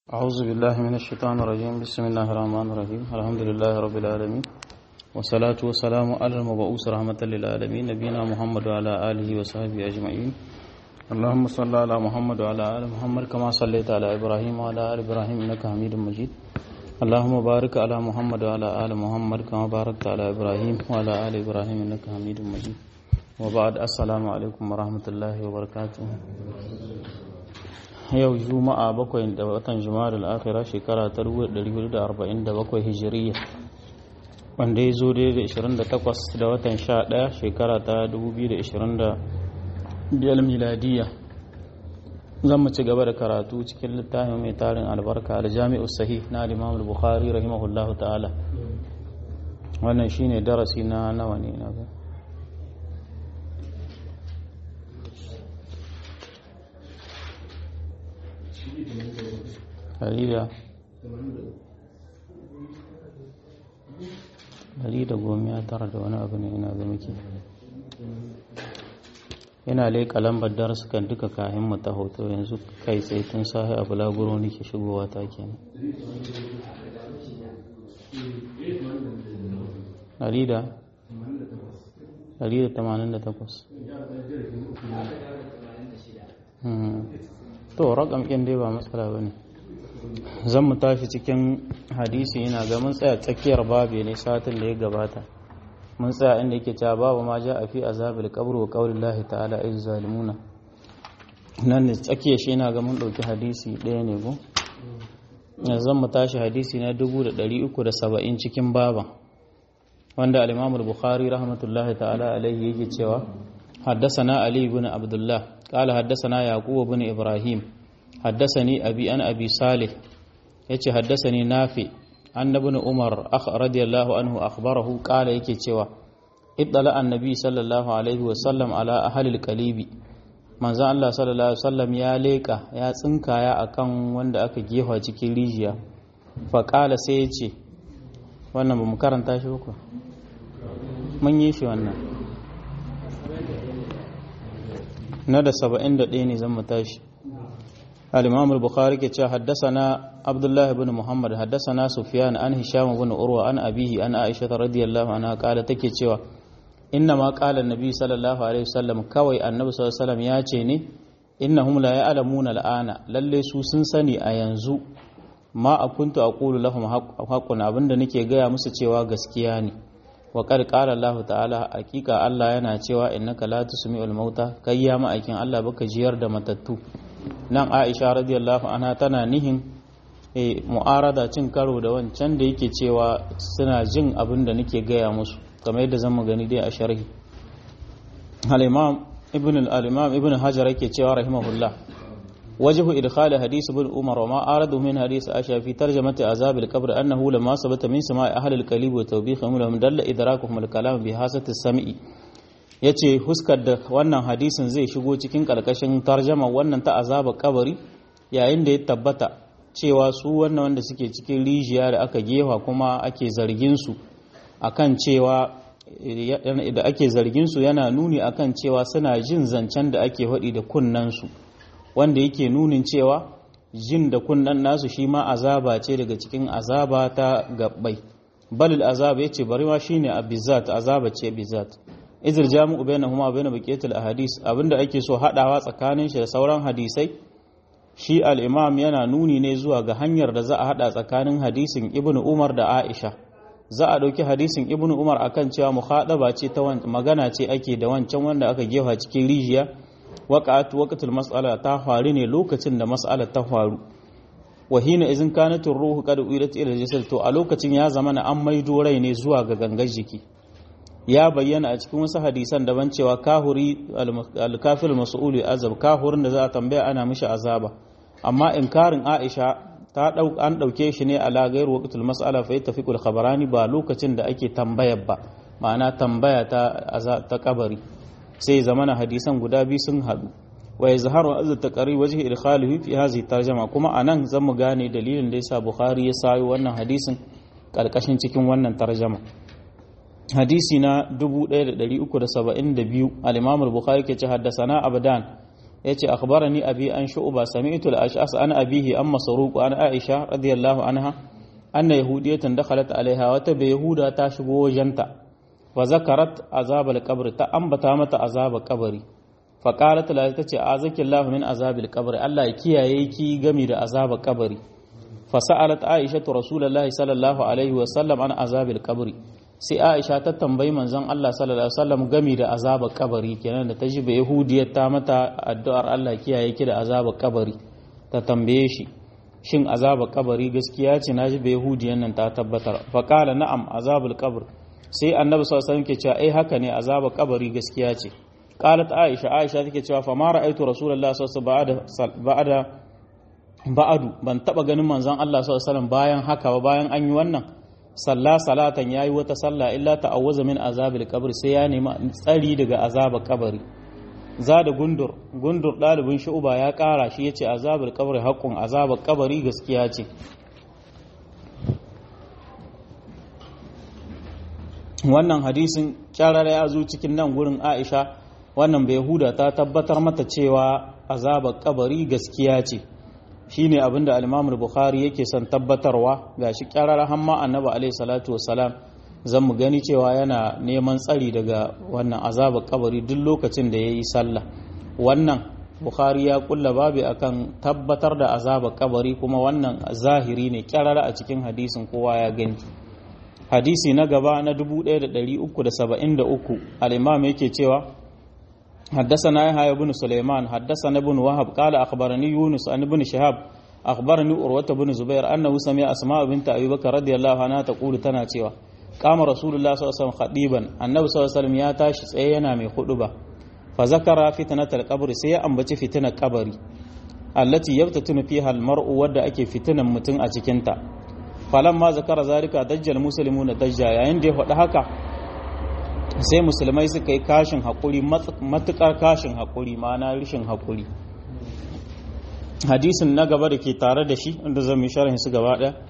أعوذ بالله من الشيطان الرجيم بسم الله الرحمن الرحيم الحمد لله رب العالمين والصلاة والسلام على المبعوث رحمة للعالمين نبينا محمد وعلى آله وصحبه أجمعين اللهم صل على محمد وعلى آل محمد كما صليت على إبراهيم وعلى آل إبراهيم إنك حميد مجيد اللهم بارك على محمد وعلى آل محمد كما باركت على إبراهيم وعلى آل إبراهيم إنك حميد مجيد وبعد السلام عليكم ورحمة الله وبركاته yau juma'a bakwai da watan juma'ar al'akira shekara ta 1447 hijiriya wanda ya zo daidai 28 da watan 11 shekara ta 2025 miladiya zan mu ci gaba da karatu cikin littafin mai tarin albarka da jami'u sahih na imam bukhari rahimahullahu ta'ala wannan shine darasi na nawa ne na ga Dari da goma ya tara da wani abu ne ina ga muke yana leƙa lambar darsu kan duka kayan mu ta hoto yanzu kai tsaye tun sahi a bulaguro nake shigowa ta kenan dari da dari da tamanin da takwas to rakam ɗin dai ba matsala ba ne zan mu tashi cikin hadisi yana ga mun tsaya tsakiyar babu ne satin da ya gabata mun tsaya inda yake cewa babu ma ja a fi azabil qabr wa qaulillahi ta'ala iz zalimuna nan ne tsakiyar shi yana ga mun dauki hadisi ɗaya ne go zan mu tashi hadisi na 370 cikin baban wanda al-Imam al-Bukhari rahmatullahi ta'ala alaihi yake cewa حدثنا علي بن عبد الله قال حدثنا يعقوب بن إبراهيم حدثني أبي أن أبي صالح يتي حدثني نافع أن ابن عمر أخ رضي الله عنه أخبره قال يكي تشوا اطلع النبي صلى الله عليه وسلم على أهل القليب manzo Allah sallallahu alaihi wasallam ya leka ya tsinkaya akan wanda aka gefa cikin rijiya fa qala sai ya ce wannan ba mu karanta shi ba mun yi shi wannan na da saba'in da ɗaya ne zan mu tashi al-imam al-bukhari ke cewa haddasana abdullahi ibn muhammad haddasana sufyan an hisham ibn urwa an abihi an aisha radiyallahu anha kala take cewa inna ma qala an-nabi sallallahu alaihi wasallam kawai annabi sallallahu alaihi wasallam ya ce ne innahum la ya'lamuna al-ana lalle su sun sani a yanzu ma akuntu aqulu lahum haqqun abinda nake gaya musu cewa gaskiya ne wa qad qala Allah ta'ala hakika Allah yana cewa innaka la tusmi'ul mauta kai ya ma'aikin Allah baka jiyar da matattu nan Aisha radiyallahu anha tana nihin e mu'arada cin karo da wancan da yake cewa suna jin abin da nake gaya musu kamar yadda zamu gani dai a sharhi al-imam ibn al-imam ibn hajar yake cewa rahimahullah وجه إدخال حديث ابن عمر وما أراد من حديث عائشة في ترجمة عذاب القبر أنه لما ثبت من سماع أهل القليب وتوبيخهم لهم دل إدراكهم الكلام بحاسة السمع yace huskar da wannan hadisin zai shigo cikin ƙarƙashin tarjama wannan ta azaba kabari yayin da ya tabbata cewa su wannan wanda suke cikin rijiya da aka gefa kuma ake zargin su akan cewa da ake zargin su yana nuni akan cewa suna jin zancen da ake faɗi da kunnen su wanda yake nunin cewa jin da kunnan nasu shi ma azaba ce daga cikin azaba ta gabbai balil azaba yace bari ma shine abizat azaba ce bizat izir jami'u bainahuma bain baqiyatil ahadis abinda ake so hadawa tsakanin shi da sauran hadisai shi al-imam yana nuni ne zuwa ga hanyar da za a hada tsakanin hadisin ibnu umar da aisha za a dauki hadisin ibnu umar akan cewa muhadaba ce ta magana ce ake da wancan wanda aka gefa cikin rijiya waƙa'atu waqtul mas'ala ta faru ne lokacin da mas'ala ta faru wa hina izin kanatur ruhu qad uidat ila jasad to a lokacin ya zama na an maido rai ne zuwa ga gangar jiki ya bayyana a cikin wasu hadisan daban cewa kahuri al-kafir mas'ul azab kahurin da za a tambaya ana mishi azaba amma inkarin Aisha ta dau an dauke shi ne ala gairu waqtul mas'ala fa yattafiqul khabarani ba lokacin da ake tambayar ba ma'ana tambaya ta ta kabari sai zamana hadisan guda biyu sun haɗu wa yazharu azza taqari wajhi idkhalihi fi hadhihi tarjuma kuma anan zan mu gane dalilin da yasa bukhari ya sayo wannan hadisin karkashin cikin wannan tarjuma hadisi na 1372 al-imam al-bukhari ke ce haddasana abdan yace akhbarani abi an shu'ba sami'tu al-ash'as an abihi an masruq an aisha radiyallahu anha anna yahudiyatan dakhalat alaiha wata bai yahuda ta shigo wajenta wa zakarat azab al-qabr ta ambata mata azab kabari fa qalat la tace azakillahu min azab al-qabr Allah ya kiyaye ki gami da azab kabari fa sa'alat aisha rasulullahi sallallahu alaihi wa sallam an azab al-qabr sai aisha ta tambayi manzon Allah sallallahu alaihi wasallam gami da azabar kabari kenan da ta ji ba yahudiyar ta mata addu'ar Allah kiyaye ki da azabar kabari ta tambaye shi shin azabar kabari gaskiya ce na ji ba yahudiyan nan ta tabbatar fa qala na'am azabul qabr sai annabi sallallahu alaihi wasallam ke cewa ai haka ne azabar kabari gaskiya ce qalat aisha aisha take cewa fa ma ra'aytu rasulullahi sallallahu alaihi wasallam ba'da ba'adu ban taba ganin manzon Allah sallallahu alaihi wasallam bayan haka ba bayan an yi wannan salla salatan yayi wata salla illa ta'awwaza min azabil qabr sai ya nemi tsari daga azabar kabari za da gundur gundur dalibin shu'ba ya kara shi yace azabil qabr haqqun azabar kabari gaskiya ce wannan hadisin kyarara ya zo cikin nan gurin Aisha wannan bai huda ta tabbatar mata cewa azabar kabari gaskiya ce shine abinda al-Imam bukhari yake son tabbatarwa gashi kyarar hamma annabi alaihi salatu wassalam zan mu gani cewa yana neman tsari daga wannan azabar kabari duk lokacin da yayi sallah wannan bukhari ya kulla babu akan tabbatar da azabar kabari kuma wannan zahiri ne kyarar a cikin hadisin kowa ya gani hadisi na gaba na 1373 al-imam yake cewa حدثنا يحيى بن سليمان حدثنا ابن وهب قال اخبرني يونس عن ابن شهاب اخبرني عروه بن زبير انه سمع اسماء بنت ابي بكر رضي الله عنها تقول تنا cewa قام رسول الله صلى الله عليه وسلم خطيبا النبي صلى الله عليه وسلم ya tashi tsaye yana mai huduba fa zakara fitnatal qabr sai ya ambaci fitinar kabari allati yabtatunu fiha almar'u wadda ake fitinan mutum a cikin ta falamma zakara zalika dajjal muslimuna dajja yayin da ya faɗi haka sai musulmai suka yi kashin haƙuri matuƙar kashin haƙuri ma'ana rishin haƙuri hadisin na gaba da ke tare da shi inda zan yi sharhin su gaba ɗaya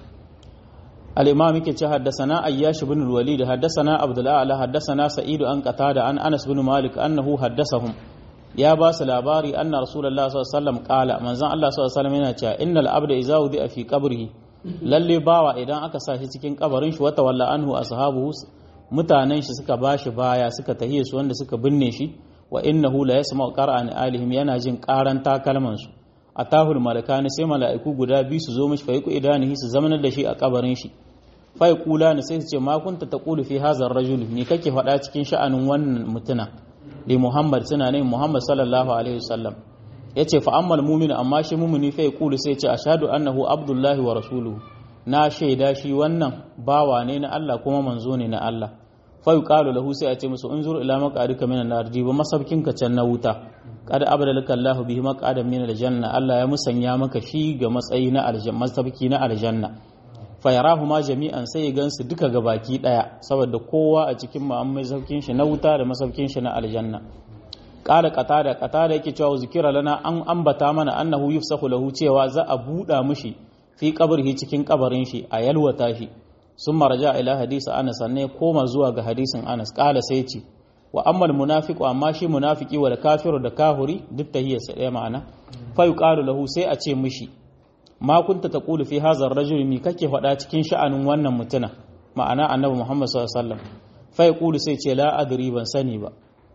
al-imam yake ce haddasana ayyash ibn al-walid haddasana abdullah ala haddasana sa'idu an qatada an anas bin malik annahu haddasahum ya ba su labari anna rasulullah sallallahu alaihi wasallam qala manzon Allah sallallahu alaihi wasallam yana cewa innal abda idza wudi'a fi qabrihi lalle bawa idan aka sa shi cikin kabarin shi wata walla anhu ashabuhu mutanen shi suka bashi baya suka tahiye su wanda suka binne shi wa innahu la yasma'u qara'an alihim yana jin karan takalman su atahul malakani sai mala'iku guda biyu su zo mishi fa yaku idanihi su zamanar da shi a kabarin shi fa yaqulani sai su ce ma kunta taqulu fi hadha ar-rajul ni kake faɗa cikin sha'anin wannan mutuna li muhammad suna ne muhammad sallallahu alaihi wasallam yace fa ammal mu'min amma shi mu'mini fa yaqulu sai ce ashhadu annahu abdullahi wa rasuluhu na shaida shi wannan bawa ne na Allah kuma manzo ne na Allah fa yuqalu lahu sai a ce musu unzur ila maqadika minan nar ba masabkin ka can na wuta qad abdalaka Allahu bihi maqadan min aljanna Allah ya musanya maka shi ga matsayi na aljanna masabki na aljanna fa yarahu ma jami'an sai ya gansu duka gabaki daya saboda kowa a cikin mu an masabkin shi na wuta da masabkin shi na aljanna qala qatada qatada yake cewa zikira lana an ambata mana annahu yufsahu lahu cewa za a buda mushi fi kabarhi cikin kabarin shi a yalwata shi sun maraja ila hadisi anas ne koma zuwa ga hadisin anas kala sai ce wa ammal munafiqu amma shi munafiki wal kafiru da kahuri duk tahiyar sa ɗaya ma'ana fa yuqalu lahu sai a ce mishi ma kunta taqulu fi hadha ar-rajul mi kake faɗa cikin sha'anin wannan mutuna ma'ana annabi muhammad sallallahu alaihi wasallam fa yaqulu sai ce la adri ban sani ba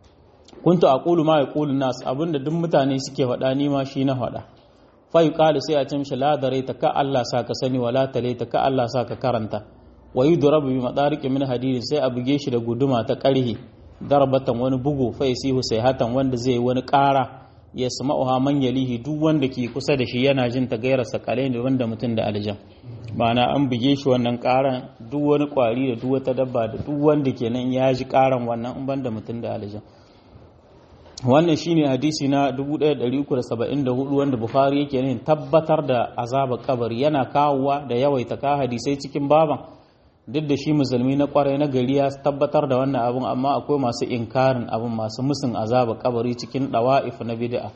kuntu aqulu ma yaqulu nas abinda duk mutane suke faɗa ni ma shi na faɗa fai ƙali sai a ce mishi ladare ta ka Allah sa ka sani wala tale ta ka Allah sa ka karanta wa yi durabu bi madariki min hadidi sai a buge shi da guduma ta ƙarhi darbatan wani bugu fa yasihu sai hatan wanda zai wani ƙara ya sama'uha man yalihi duk wanda ke kusa da shi yana jin ta gaira sakalai ne wanda mutum da aljan ma'ana an buge shi wannan ƙaran duk wani ƙwari da duk wata dabba da duk wanda kenan ya ji ƙaran wannan in banda mutum da aljan wannan shine hadisi na 1374 wanda bukhari yake ne tabbatar da azabar kabari yana kawowa da yawaita ka hadisai cikin baban duk da shi musulmi na kwarai na gari ya tabbatar da wannan abun amma akwai masu inkarin abun masu musun azabar kabari cikin dawa'if na bid'a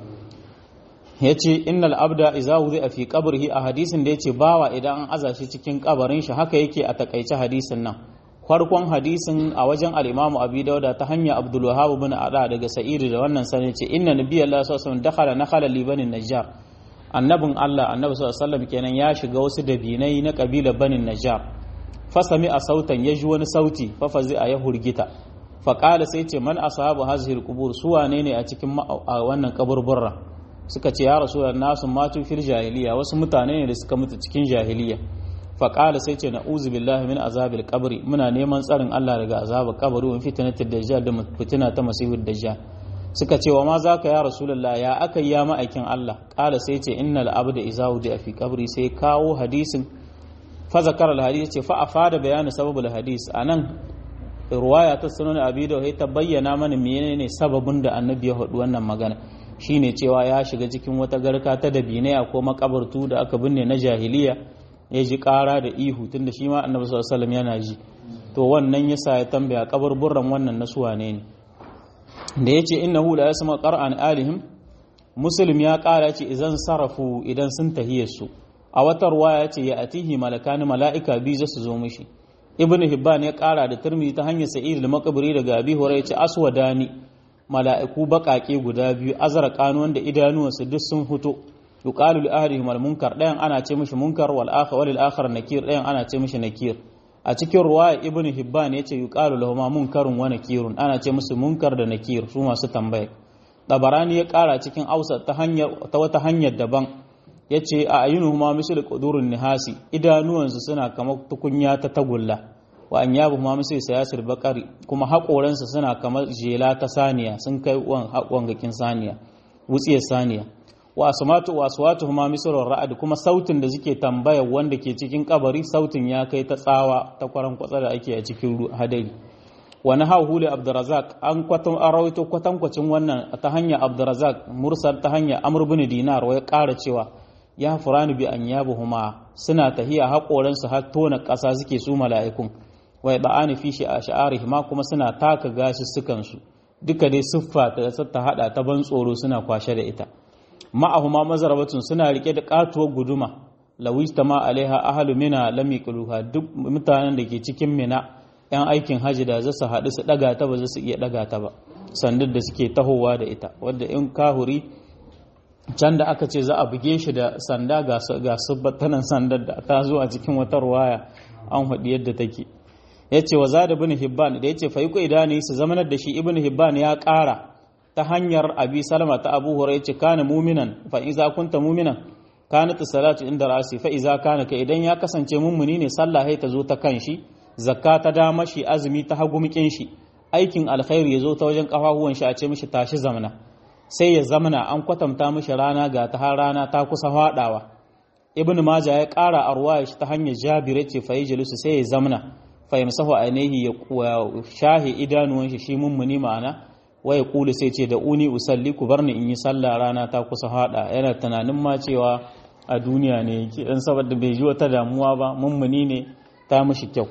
yace innal abda idza wudi'a fi qabrihi a hadisin da yace bawa idan an aza shi cikin kabarin shi haka yake a takaice hadisin nan farkon hadisin a wajen al-Imam Abi Dawud ta hanya Abdul Wahhab bin Ada daga Sa'id da wannan sanin ce inna nabiyallahu sallallahu alaihi wasallam dakhala nakhala li bani Najjar annabin Allah annabi sallallahu alaihi wasallam kenan ya shiga wasu dabinai na kabilar bani Najjar fasami a sautan ya ji wani sauti fafazi a ya hurgita faƙala sai ce man ashabu hazihil qubur su wane ne a cikin wannan kaburburra suka ce ya rasu nasu matu fil jahiliya wasu mutane ne da suka mutu cikin jahiliya faƙala sai ce na'uzu billahi min azabil qabri muna neman tsarin Allah daga azabar kabari wa fitnatul dajjal da fitina ta masihud dajjal suka ce wa ma zaka ya rasulullah ya aka ya ma'aikin Allah ƙala sai ce innal abda iza a fi qabri sai kawo hadisin fa zakara al ce fa afada bayani sababul hadis anan ruwaya ta sunan abi da ta bayyana mana menene sababin da annabi ya haɗu wannan magana shine cewa ya shiga cikin wata garka ta dabinaya ko makabartu da aka binne na jahiliya ya ji ƙara da ihu tunda shi ma annabi sallallahu alaihi yana ji to wannan yasa ya tambaya kaburburran wannan na suwane ne da yace innahu la yasma qur'an alihim muslim ya ƙara ce idan sarafu idan sun tahiyar su a wata ruwaya ce ya atihi malakani mala'ika biyu za su zo mishi ibn hibban ya kara da turmi ta hanyar sa'id al-maqburi daga abi hurairah ce aswadani mala'iku bakake guda biyu azraqan wanda idanuwansu duk sun fito yuqalu li ahlihim al-munkar dayan ana ce mishi munkar wal akhar wal akhar nakir dayan ana ce mishi nakir a cikin ruwaya ibn hibban yace yuqalu lahum munkarun wa nakirun ana ce musu munkar da nakir su masu tambaya tabarani ya kara cikin ausa ta hanyar ta wata hanyar daban ya ce a ayyunu ma misal ƙudurin nihasi idanuwansu suna kamar tukunya ta tagulla wa an yabu ma misal sayasir bakari kuma haƙoransu suna kamar jela ta saniya sun kai wan haƙon saniya wutsiyar saniya wa asmatu wa aswatu ma misal ra'ad kuma sautin da suke tambaya wanda ke cikin kabari sautin ya kai ta tsawa ta kwaran kwatsa da ake a cikin hadari wani hauhuli abdurazak an kwatan arawaito kwatankwacin wannan ta hanyar abdurazak mursal ta hanyar amr bin dinar wa ya ƙara cewa ya furani bi an yabuhuma suna tahiya haƙoransu har tona ƙasa suke su mala'ikun wai ba'ani fi shi a sha'arihi ma kuma suna taka gashi sukansu duka dai siffa ta ta hada ta ban tsoro suna kwashe da ita ma'ahuma mazarabatun suna rike da katuwar guduma lawista ma alaiha ahlu mina lam yaquluha duk mutanen da ke cikin mina yan aikin haji da zasu haɗu su daga ta ba za su iya daga ta ba sandar da suke tahowa da ita wadda in kahuri can da aka ce za a buge shi da sanda ga subbatanan sandar da ta zo a cikin wata ruwaya an haɗi yadda take ya ce wa zada bin hibban da ya ce faiko idani su zamanar da shi ibn hibban ya ƙara ta hanyar abi salama ta abu hura ya ce kana muminan fa iza kunta muminan kana ta salatu inda rasi fa iza kana ka idan ya kasance mummuni ne sallah ta zo ta kan shi zakka ta dama shi azumi ta hagu mikin shi aikin alkhairi ya zo ta wajen kafafuwan shi a ce mishi tashi zamana sai ya zamana an kwatanta mishi rana ga ta har rana ta kusa faɗawa ibn maja ya ƙara a ruwaya shi ta hanyar jabir ce fa yajlisu sai ya zamana fa yamsahu ainihi ya shahi idanuwan shi shi mummuni ma'ana wa ya kulu sai ce da uni usalli ku barni in yi sallah rana ta kusa faɗa yana tunanin ma cewa a duniya ne yake dan saboda bai ji wata damuwa ba mummuni ne ta mishi kyau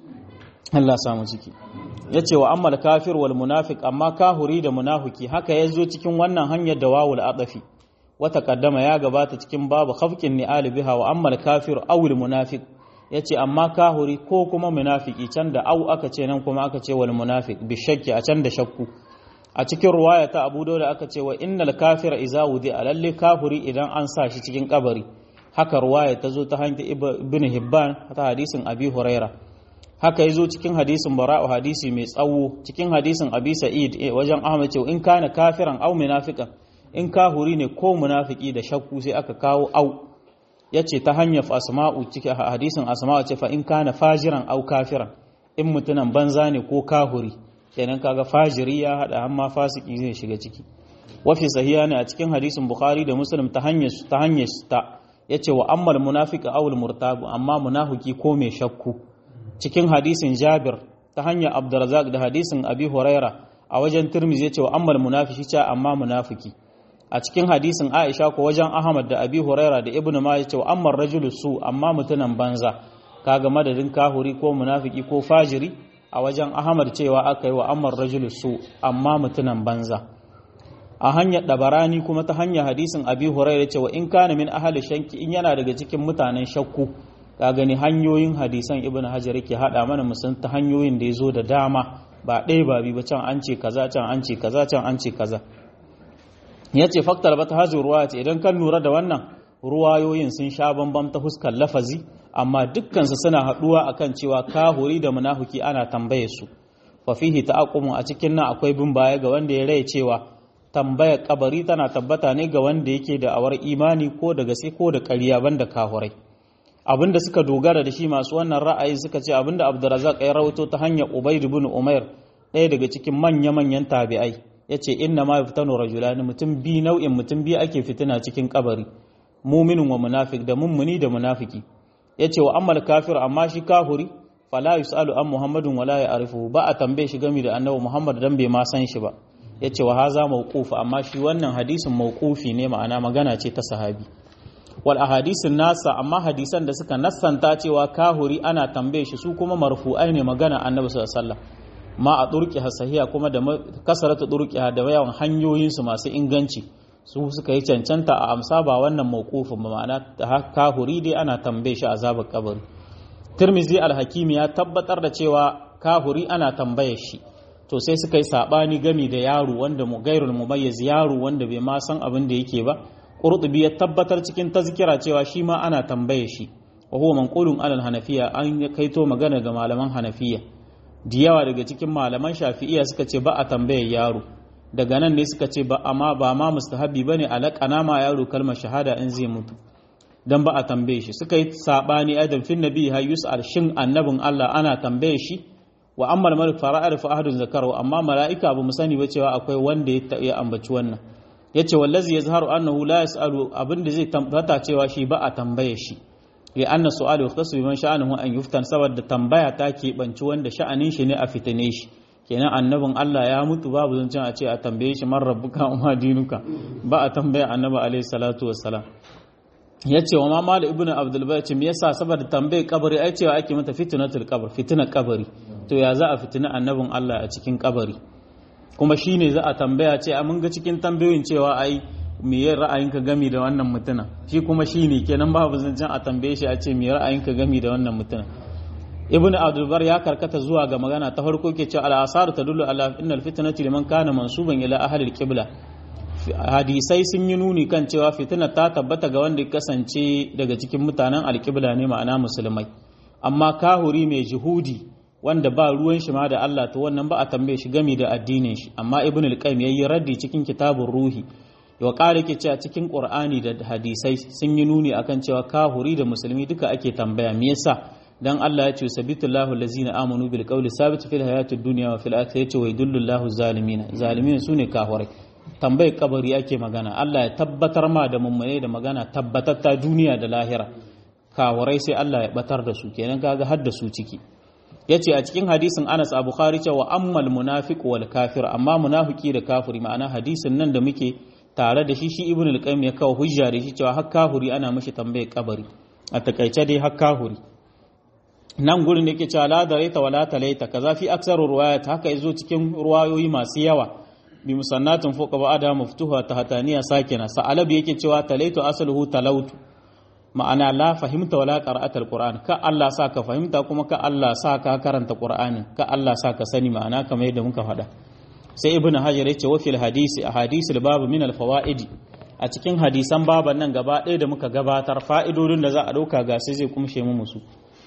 Allah samu ciki ya ce wa ammal kafir wal munafiq amma kahuri da munafiki haka ya zo cikin wannan hanyar da wawul adafi wata kaddama ya gabata cikin babu khafqin ni'al biha wa ammal kafir aw al munafiq ya ce amma kahuri ko kuma munafiki can da au aka ce nan kuma aka ce wal munafiq bi shakki a can da shakku a cikin ruwaya ta abu da aka ce wa innal kafira iza wudi a lalle kafuri idan an sa shi cikin kabari haka ruwaya ta zo ta hanyar ibn hibban ta hadisin abi huraira haka ya zo cikin hadisin bara'u hadisi mai tsawo cikin hadisin abi sa'id wajen ahmad cewa in kana kafiran au munafiqan in kahuri ne ko munafiki da shakku sai aka kawo au yace ta hanyar asma'u cikin hadisin asma'u ce fa in kana fajiran au kafiran in mutunan banza ne ko kahuri kenan kaga fajiri ya hada amma fasiki zai shiga ciki wafi sahiha ne a cikin hadisin bukhari da muslim ta hanyar ta hanyar ta yace wa ammal munafiqa aw al murtabu amma munafiki ko mai shakku cikin hadisin Jabir ta hanyar Abdurrazzaq da hadisin Abi Huraira a wajen Tirmidhi yace wa ammal munafiki cha amma munafiki a cikin hadisin Aisha ko wajen Ahmad da Abi Huraira da Ibn Majah yace wa ammal rajulu su amma mutunan banza kaga madadin kahuri ko munafiki ko fajiri a wajen Ahmad cewa aka yi wa ammal rajulu su amma mutunan banza a hanyar dabarani kuma ta hanyar hadisin Abi Huraira yace wa in kana min ahli shanki in yana daga cikin mutanen shakku ka gani hanyoyin hadisan ibn hajar yake hada mana musan ta hanyoyin da ya zo da dama ba ɗaya ba bi ba can an ce kaza can an ce kaza can an ce kaza ya ce faktar ba ta hajji ruwa ce idan kan lura da wannan ruwayoyin sun sha bambam ta huskar lafazi amma dukkansu suna haɗuwa akan cewa kahuri da munafuki ana tambaye su fa fihi ta'aqumu a cikin nan akwai bin baya ga wanda ya rai cewa tambayar kabari tana tabbata ne ga wanda yake da awar imani ko da gaske ko da ƙarya banda kahurai abinda suka dogara da shi masu wannan ra'ayi suka ce abinda Abdurrazzaq ya rawaito ta hanyar Ubayd ibn Umair ɗaya daga cikin manya-manyan tabi'ai yace inna ma yaftanu rajulani mutum bi nau'in mutum bi ake fitina cikin kabari muminin wa munafik da mummuni da munafiki yace wa ammal kafir amma shi kafiri fala yusalu an muhammadun wala ya'rifu ba a tambaye shi game da annabi muhammad dan bai ma san shi ba yace wa haza mawquf amma shi wannan hadisin mawqufi ne ma'ana magana ce ta sahabi wal ahadisin nasa amma hadisan da suka nassanta cewa kahuri ana tambaye shi su kuma marfu'ai ne magana annabi sallallahu alaihi wasallam ma a durki hasahiya kuma da kasaratu durki da yawan hanyoyin su masu inganci su suka yi cancanta a amsa ba wannan mawqufin ba ma'ana kahuri dai ana tambaye shi azabar kabari Tirmizi al-Hakimi ya tabbatar da cewa kahuri ana tambaye shi to sai suka yi sabani gami da yaro wanda mu gairul mumayyiz yaro wanda bai ma san abin da yake ba Qurtubi ya tabbatar cikin tazkira cewa shi ma ana tambaye shi wa huwa manqulun alal hanafiya an kaito magana ga malaman hanafiya da yawa daga cikin malaman shafi'iya suka ce ba a tambaye yaro daga nan ne suka ce ba amma ba ma mustahabi bane alaqana ma yaro kalmar shahada in zai mutu dan ba a tambaye shi suka yi sabani adam fin nabi ha yus'al shin annabin Allah ana tambaye shi wa amma malik fara'ar fa ahadun zakaru amma mala'ika ba mu sani ba cewa akwai wanda ya ambaci wannan yace wallazi yazharu annahu la yasalu abinda zai tabbata cewa shi ba a tambaye shi li anna su'alu yahtasu biman sha'anuhu an yuftan saboda tambaya ta ke banci wanda sha'anin shi ne a fitine shi kenan annabin Allah ya mutu babu zancen a ce a tambaye shi man rabbuka wa dinuka ba a tambaya annabi alaihi salatu wassalam ya ce wa ma mala ibnu abdul bai ce me yasa saboda tambayar kabari ai cewa ake mata fitnatul qabr fitnar kabari to ya za a fitina annabin Allah a cikin kabari kuma shine za a tambaya ce a mun ga cikin tambayoyin cewa ai me ya ra'ayinka gami da wannan mutuna shi kuma shine kenan babu zancen a tambaye shi a ce me ra'ayinka gami da wannan mutuna ibnu abdul bar ya karkata zuwa ga magana ta farko ke cewa al-asar tadullu ala innal fitnati liman kana mansuban ila ahli al-qibla hadisai sun yi nuni kan cewa fitina ta tabbata ga wanda ya kasance daga cikin mutanen alƙibla ne ma'ana musulmai amma kahuri mai jihudi wanda ba ruwan shi ma da Allah to wannan ba a tambaye shi gami da addinin shi amma ibn al-qayyim yayi raddi cikin kitabun ruhi wa ƙara ke cewa cikin qur'ani da hadisai sun yi nuni akan cewa kahuri da musulmi duka ake tambaya me yasa dan Allah ya ce sabitullahu allazina amanu bil qawli sabit fil hayatid dunya wa fil akhirati wa yudullu zalimin zalimin sune kahurai tambayar kabari ake magana Allah ya tabbatar ma da mummune da magana tabbatatta duniya da lahira kawarai sai Allah ya batar da su kenan kaga har da su ciki yace a cikin hadisin Anas Abu Bukhari cewa ammal munafiq wal kafir amma munafiki da kafiri ma'ana hadisin nan da muke tare da shi shi Ibn al-Qayyim ya kawo hujja da shi cewa har kafiri ana mishi tambayar kabari a takaice dai har kafiri nan gurin da yake cewa la daraita wala talaita kaza fi aksaru ruwayat haka yazo cikin ruwayoyi masu yawa bi musannatin fuka ba'ada maftuha tahtaniya sakina sa'alabi yake cewa talaitu asluhu talautu ma'ana la fahimta wala qira'atul qur'an ka Allah sa ka fahimta kuma ka Allah sa ka karanta qur'ani ka Allah sa ka sani ma'ana kamar yadda muka faɗa sai ibn hajar yace wa fil hadisi ahadisul babu min al fawaidi a cikin hadisan baban nan gaba ɗaya da muka gabatar fa'idodin da za a ɗauka ga sai zai kumshe mu musu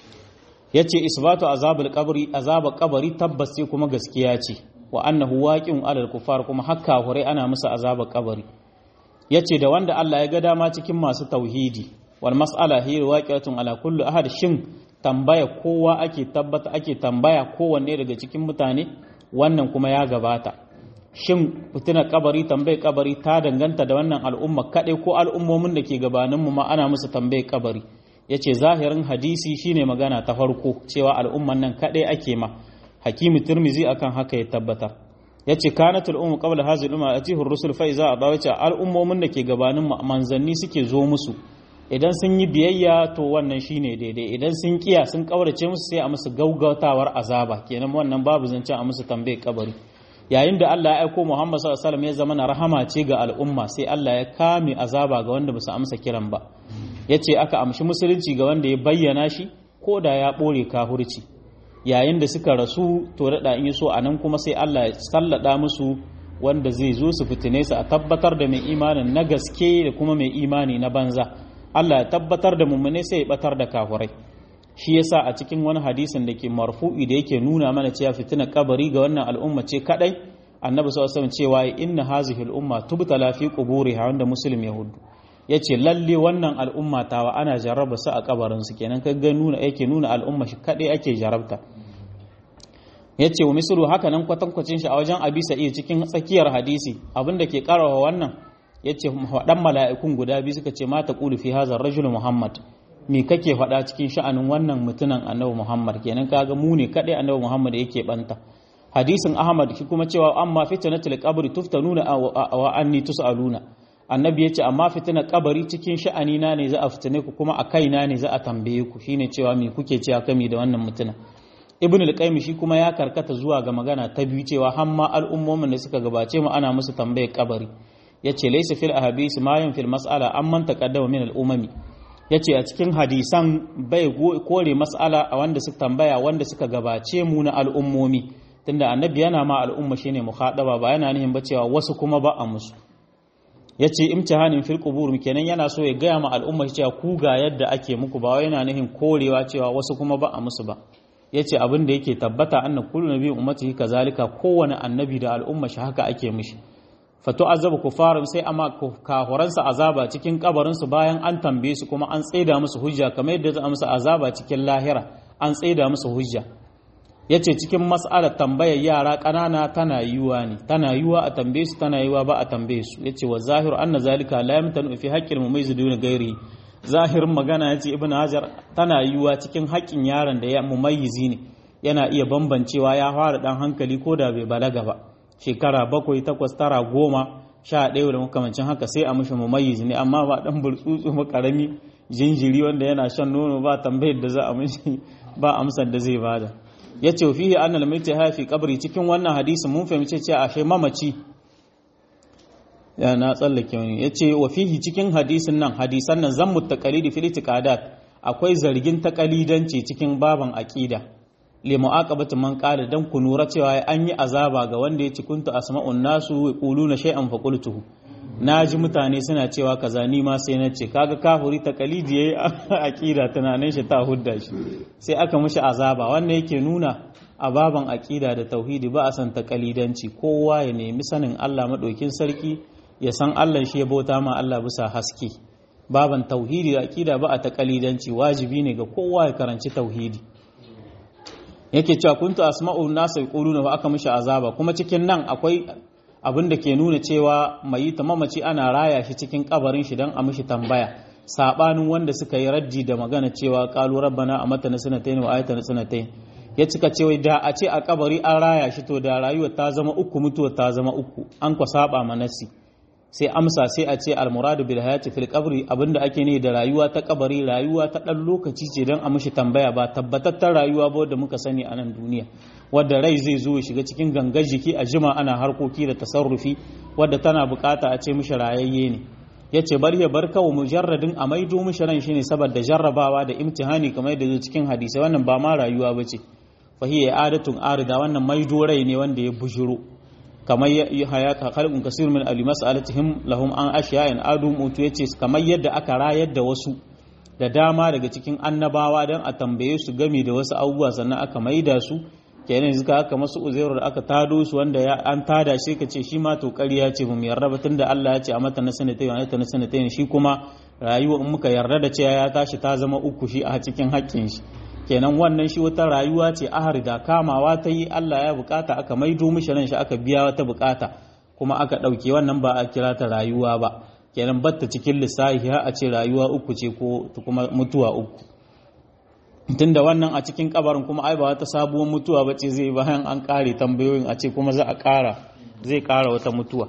yace isbatu azabul qabri azabul qabri tabbas sai kuma gaskiya ce wa annahu waqi'un alal kufar kuma hakka hure ana musu azabar kabari yace da wanda Allah ya ga dama cikin masu tauhidi wal mas'ala hi waqi'atun ala kulli ahad shin tambaya kowa ake tabbata ake tambaya kowanne daga cikin mutane wannan kuma ya gabata shin fitina kabari tambayar kabari ta danganta da wannan al'umma kadai ko al'ummomin da ke gabanin mu ma ana musu tambayar kabari yace zahirin hadisi shine magana ta farko cewa al'umman nan kadai ake ma hakimu tirmizi akan haka ya tabbatar ya ce kanatul ummu qabla hadhihi al-umma atihu ar-rusul fa iza adawacha al'ummomin da ke gabanin manzanni suke zo musu idan sun yi biyayya to wannan shine daidai idan sun kiya sun kaurace musu sai a musu gaugautawar azaba kenan wannan babu zancen a musu tambaye kabari yayin da Allah ya aiko Muhammad sallallahu alaihi wasallam ya zama na rahama ce ga al'umma sai Allah ya kame azaba ga wanda ba su amsa kiran ba yace aka amshi musulunci ga wanda ya bayyana shi ko da ya ɓore kahurci yayin da suka rasu to daɗa in so a nan kuma sai Allah ya sallada musu wanda zai zo su fitine su a tabbatar da mai imanin na gaske da kuma mai imani na banza Allah ya tabbatar da mummune sai ya batar da kafurai shi yasa a cikin wani hadisin da ke marfu'i da yake nuna mana cewa fitina kabari ga wannan al'umma ce kadai annabi sallallahu alaihi cewa inna hazihi al'umma tubtala fi quburiha wanda muslim yahudu yace lalle wannan al'umma tawa ana jarraba su a kabarin su kenan kaga nuna yake nuna al'umma shi kadai ake jarabta yace wa misru haka nan kwatankwacin shi a wajen abi sa'id cikin tsakiyar hadisi abinda ke karawa wannan yace wadan mala'ikun guda biyu suka ce mata qulu fi hadha rajul muhammad me kake faɗa cikin sha'anin wannan mutunan annabi muhammad kenan kaga mu ne kadai annabi muhammad yake banta hadisin ahmad shi kuma cewa amma fitnatul qabri tuftanuna wa anni tusaluna annabi yace amma fitnar kabari cikin sha'ani na ne za a fitine ku kuma a kaina ne za a tambaye ku shine cewa me kuke cewa kami da wannan mutuna ibn al-qayyim shi kuma ya karkata zuwa ga magana ta biyu cewa hamma al'ummomin da suka gabace mu ana musu tambayar kabari yace laysa fil ahadith ma yan fil mas'ala amman taqaddama min al-umami yace a cikin hadisan bai kore mas'ala a wanda suka tambaya wanda suka gabace mu na al'ummomi tunda annabi yana ma al'umma shine mukhadaba ba yana nihin ba cewa wasu kuma ba a musu yace imtihanin fil qubur kenan yana so ya gaya ma al'umma cewa ku ga yadda ake muku ba yana nihin korewa cewa wasu kuma ba a musu ba yace abin da yake tabbata anna kullu nabiyyin ummatihi kazalika kowane annabi da al'umma shi haka ake mishi fatu azabu kufarin sai amma kahuransa azaba cikin kabarin su bayan an tambaye su kuma an tsaida musu hujja kamar yadda za musu azaba cikin lahira an tsaida musu hujja yace cikin mas'alar tambayar yara ƙanana tana yiwa ne tana yiwa a tambaye su tana yiwa ba a tambaye su yace wa zahiru anna zalika la yamtanu fi haqqil mumayyiz duna ghairi zahirin magana yace ibnu hajar tana yiwa cikin haƙƙin yaron da ya mumayyizi ne yana iya bambancewa ya fara dan hankali ko da bai balaga ba shekara bakwai takwas tara goma sha ɗaya da makamancin haka sai a mishi mumayyizi ne amma ba dan burtsutsu ba karami jinjiri wanda yana shan nono ba tambayar da za a mishi ba amsar da zai bada ya ce fihi an almaita hafi kabari cikin wannan hadisin mun fahimci cewa ashe mamaci ya na tsallake wani ya ce wa fihi cikin hadisin nan hadisan nan zan mutakalidi fil itiqadat akwai zargin takalidanci cikin baban aqida li mu'aqabati man qala dan ku nura cewa an yi azaba ga wanda ya ci kuntu asma'un nasu yaquluna shay'an fa qultuhu naji mutane suna cewa kaza ni ma sai na ce kaga kafuri takalidi yayi aqida tunanin shi ta hudda shi sai aka mishi azaba wannan yake nuna a baban aqida da tauhidi ba a san takalidanci kowa ya nemi sanin Allah madaukin sarki ya san Allah shi ya bauta ma Allah bisa haske baban tauhidi da aqida ba a takalidanci wajibi ne ga kowa ya karanci tauhidi yake cewa kuntu asma'u nasu yaquluna wa aka mishi azaba kuma cikin nan akwai abin da ke nuna cewa mai ta mamaci ana raya shi cikin kabarin shi don a mishi tambaya sabanin wanda suka yi raddi da magana cewa qalu rabbana amatana sanatayn wa ayatana sanatayn ya cika cewa da a ce a kabari an raya shi to da rayuwa ta zama uku mutuwa ta zama uku an kwa saba manasi sai amsa sai a ce almuradu bil hayati fil qabri abinda ake ne da rayuwa ta kabari rayuwa ta dan lokaci ce dan a mishi tambaya ba tabbatattar rayuwa ba da muka sani a nan duniya wadda rai zai zo ya shiga cikin gangar jiki a jima ana harkoki da tasarrufi wadda tana bukata a ce mishi rayayye ne yace bari ya bar kawo mujarradin a maido mishi ran shine saboda jarrabawa da imtihani kamar yadda zo cikin hadisi wannan ba ma rayuwa bace fahiya adatun arida wannan maido rai ne wanda ya bujiro kamar ya khalqun kasir min ali mas'alatihim lahum an ashiya'in adu mutu yace kamar yadda aka rayar da wasu da dama daga cikin annabawa dan a tambaye su game da wasu abubuwa sannan aka maida su kenan yanzu ka aka masu uzairu da aka tado su wanda ya an tada shi ka ce shi ma to ƙarya ce mu yarda ba tunda Allah ya ce a mata na sanatayn wa na sanatayn shi kuma rayuwa in muka yarda da cewa ya tashi ta zama uku shi a cikin haƙƙin shi kenan wannan shi wata rayuwa ce ahar da kamawa ta yi Allah ya bukata aka maido mishi ran shi aka biya wata bukata kuma aka ɗauke wannan ba a kira ta rayuwa ba kenan batta cikin lissafi har a ce rayuwa uku ce ko kuma mutuwa uku tunda wannan a cikin kabarin kuma ai ba wata sabuwar mutuwa ba ce zai bayan an kare tambayoyin a ce kuma za a kara zai kara wata mutuwa